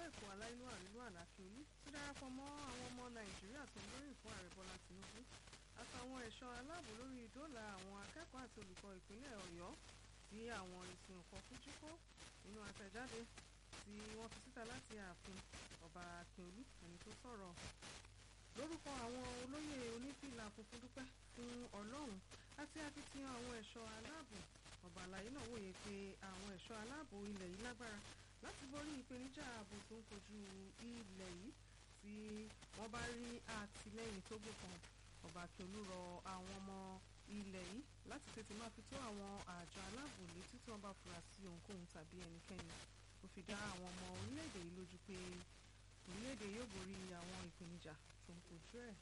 èkó aláìlú àrílú àlàkíolú ti darapọ̀ mọ́ àwọn ọmọ nàìjíríà tó ń gbóríyìn fún ààrẹ bọ́lá tinubu àtàwọn ẹ̀ṣọ́ aláàbò lórí ìdóòlà àwọn akẹ́kọ̀ọ́ àti olùkọ́ ìpínlẹ̀ ọ̀yọ́ tí àwọn ìsìn òkò fújì kó nínú àtẹ̀jáde tí wọ́n fi síta láti ààfin ọba akíolú ẹni tó sọ̀rọ̀ lórúkọ àwọn olóyè onífìlà funfun dúpẹ́ fún ọlọ́run àti akitiyan àwọn ẹ̀ṣọ́ aláàbò ọba àlàyé náà wòye pé àwọn ẹ̀ṣọ́ aláàbò ilẹ̀ yìí lágbára láti borí ìpèníjà ààbò tó ń kojú ilẹ̀ yìí tí wọ́n bá rí àtìlẹ́yìn tó gbókan ọba akíolú rọ àwọn ọmọ ilẹ̀ yìí láti tètè máa fi tó àwọn àjọ aláàbò létí tí wọ́n bá fura sí ohunkóhun tàbí ẹnikẹ́ni ó fi dá àwọn ọmọ orílẹ̀-èdè yìí lójú pé orílẹ̀-èdè yóò borí àwọn ìpèníjà tó ń kojú ẹ̀.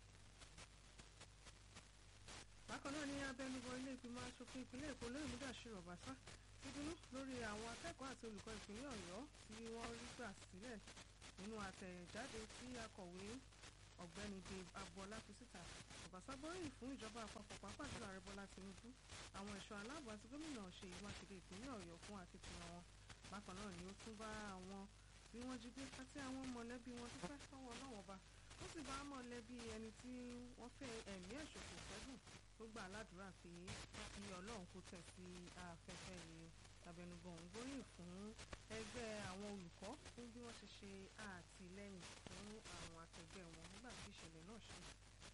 bákan náà ní abẹnugan ilé ìgbìmọ̀ asòfin ìpínlẹ̀ èkó lóyún Mudashiru Obasa ti dúnú lórí àwọn akẹ́kọ̀ọ́ àti olùkọ́ ìpínlẹ̀ ọ̀yọ́ tí wọ́n rí gbà sílẹ̀ nínú àtẹ̀jáde tí akọ̀wé ọ̀gbẹ́ni Dave Agboola fi síta Obasa gbóríyìn fún ìjọba àpapọ̀ pàápàá jùlọ ààrẹ Bọ́lá Tinubu àwọn ẹ̀ṣọ́ aláàbò àti gómìnà Ṣèyí Mákindé ìpínlẹ̀ ọ̀yọ́ fún akitiyan wọn bákan náà ni ó tún bá àwọn tí wọ́n jí gbé àti àwọn mọ̀lẹ́bí wọn dúpẹ́ lọ́wọ́ ọlọ́wọ́n ba ó sì bá mọ̀lẹ́bí ẹni tí wọ́n fẹ́ ẹ̀mí ẹ̀ ṣòfò fẹ́dùn tó gbà ládùúrà pé kí ọlọ́run kó tẹ̀ sí afẹ́fẹ́ rere abẹnugan òun gbóríyìn fún ẹgbẹ́ àwọn olùkọ́ fún bí wọ́n ṣe ṣe àtìlẹ́yìn fún àwọn akẹgbẹ́ wọn nígbà tí ìṣẹ̀lẹ̀ náà ṣe.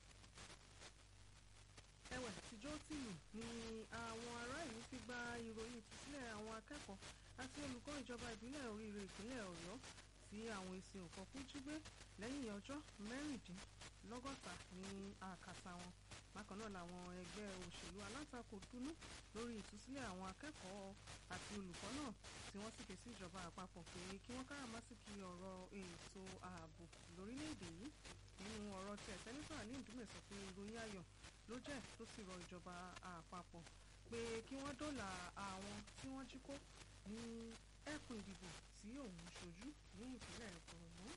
ẹ̀wẹ̀ tìjọ́ tìlù ni àwọn ará ìlú fi gba ìròyìn ìtúsílẹ̀ àwọn akẹ́kọ̀ọ́ àti olùkọ́ ìjọba ìbílẹ̀ oríire ìpínlẹ̀ ọ̀yọ́ tí àwọn èsì òkò kú jí gbé lẹ́yìn ọjọ́ mẹ́rìndínlọ́gọ́ta ní àkàtà wọn bákan náà làwọn ẹgbẹ́ òṣèlú alátakò dúnú lórí ìtúsílẹ̀ àwọn akẹ́kọ̀ọ́ àti olùkọ́ náà tí wọ́n sì ké sí ìjọba àpapọ̀ pé kí wọ́n káràmásìkì ọ̀rọ̀ ètò ààbò lórílẹ̀‐èdè yìí nínú ọ̀rọ̀ tẹ̀ sẹ́nitọ́ Ali Ndume sọ pé ìròyìn ayọ̀ ló jẹ́ tó sì rọ ìjọba àpapọ̀ pé kí wọ́n dóòlà àwọn tí wọ́n jí kó ní ẹkùn ìdìbò tí òun ṣojú ní ìpínlẹ̀ Borno.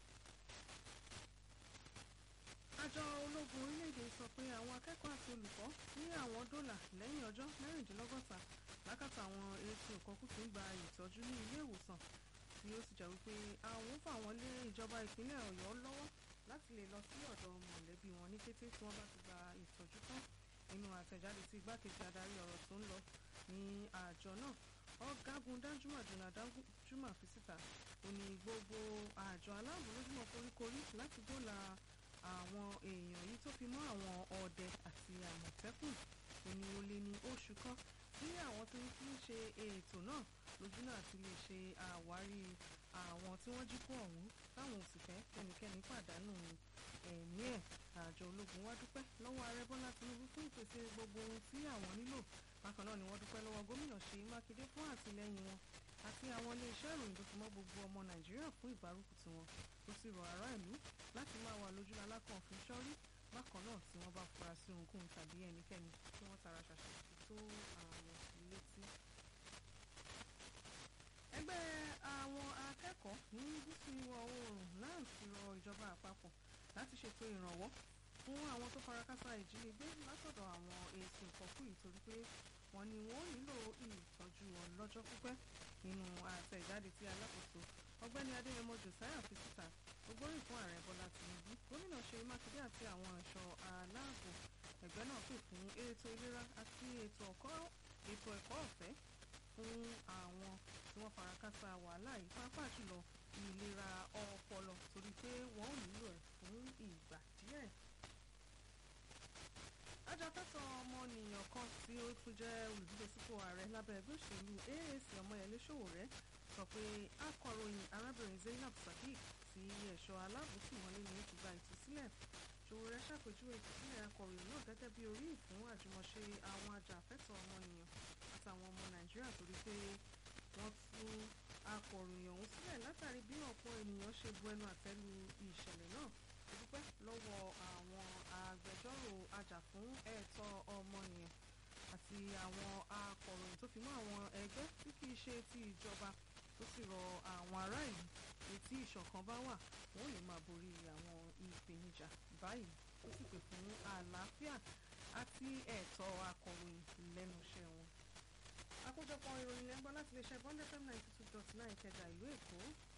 àjọ ológun orílẹ̀-èdè sọ pé àwọn akẹ́kọ̀ọ́ àti olùkọ́ ní àwọn dọ́là lẹ́yìn ọjọ́ mẹ́rìndínlọ́gọ́ta lákàtà àwọn etí òkọ́kù tó ń gba ìtọ́jú ní ilé ìwòsàn tí ó sì jẹ́ wípé àwọn fà wọ́n lé ìjọba ìpínlẹ̀ Ọ̀yọ́ lọ́wọ́ láti lè lọ sí ọ̀dọ̀ mọ̀lẹ́bí wọn ní kété tí wọ́n bá ti gba ìtọ́jú tán nínú àtẹ̀jáde tí igbákejì adarí ọ̀rọ̀ tó ń lọ ní àjọ náà ọ̀gágun Danjuma Jona Danjuma fi síta ó ní gbogbo àjọ aláàbò lójúmọ́ koríkorí láti dóòlà àwọn èèyàn yìí tó fi mọ́ àwọn ọdẹ àti àmọ̀tẹ́kùn ó ní ó lé ní oṣù kan tí àwọn tí ń fi ń ṣe ètò náà lójú náà ti lè ṣe àwárí àwọn tí wọ́n jí kó ọ̀hún táwọn ò sì fẹ́ kẹ́nikẹ́ni pàdánù ẹ̀mí ẹ̀ àjọ ológun wá dúpẹ́ lọ́wọ́ ààrẹ Bọ́lá Tinubu fún ìpèsè gbogbo ohun tí àwọn nílò bákan náà ni wọ́n dúpẹ́ lọ́wọ́ gómìnà Ṣèyí Mákindé fún àtìlẹ́yìn wọn àti àwọn iléeṣẹ́ ìròyìn tó fi mọ́ gbogbo ọmọ Nàìjíríà fún ìgbárùkù tiwọn ó sì rọ ará ìlú láti máa wà lójú alákàn fún sọ́rí bákan náà tí wọ́n bá fura sí ohunkóhun tàbí ẹnikẹ́ni tí wọ́n tara ṣàṣà tó àwọn létí. ẹgbẹ́ àwọn akẹ́kọ̀ọ́ ní gúúsù ìwọ̀ oòrùn náà ti rọ ìjọba àpapọ̀ láti ṣètò ìrànwọ́ fún àwọn tó farakásá ìjínigbé látọ̀dọ̀ àwọn èsì ìkọ̀kú ìtorí pé wọ́n ní wọ́n nílò ìtọ́jú ọlọ́jọ́ pípẹ́ nínú àtẹ̀jáde tí alákòóso ọgbẹ́ni adéyẹmọ josiah fi síta ògbóríyìn fún ààrẹ bọ́lá tìǹbù gómìnà ṣèyí mákindé àti àwọn ẹ̀ṣọ́ aláàbò ẹgbẹ́ náà pè fún ètò ìlera àti ètò ẹ̀kọ́ ọ̀fẹ́ fún àwọn tí wọ́n farakásá wàhálà yìí pàápàá jùlọ ìlera ọpọlọ torí pé wọ́n ò nílò ẹ̀ fún ìgbà díẹ̀ ajàfẹ́tọ̀ ọmọnìyàn kan tí ó tún jẹ́ olùdíje sípò ààrẹ lábẹ́ ẹgbẹ́ òṣèlú AAC ọmọyẹlé Sowore sọ pé akọ̀ròyìn arábìnrin Zainab Sadiq tí ẹ̀ṣọ́ aláàbò tì wọ́n lé ní ti gba ìtúsílẹ̀ Sowore ṣàpèjúwe ìtúsílẹ̀ akọ̀ròyìn náà gẹ́gẹ́ bí orí ìfún àjùmọ̀ṣe àwọn ajàfẹ́tọ̀ ọmọnìyàn àtàwọn ọmọ Nàìjíríà torí pé wọ́n tú akọ̀ròyìn ọ̀hún sílẹ̀ látàrí bí ọ̀pọ̀ ènìyàn ṣe bu ẹnu àtẹ́lu ìṣẹ̀lẹ̀ náà dúpẹ́ lọ́wọ́ àwọn agbẹjọ́rò ajàfún ẹ̀tọ́ ọmọnìyàn àti àwọn akọ̀ròyìn tó fi mọ́ àwọn ẹgbẹ́ tí kìí ṣe ti ìjọba tó sì rọ àwọn ará ìlú etí ìṣọ̀kan bá wà wọ́n lè máa borí àwọn ìpèníjà báyìí ó sì pè fún àlàáfíà àti ẹ̀tọ́ akọ̀ròyìn lẹ́nu iṣẹ́ wọn. àkójọpọ̀ ìròyìn lẹ́gbọ́n láti lè ṣe bond fm ninety two dot nine kẹjà ìlú èkó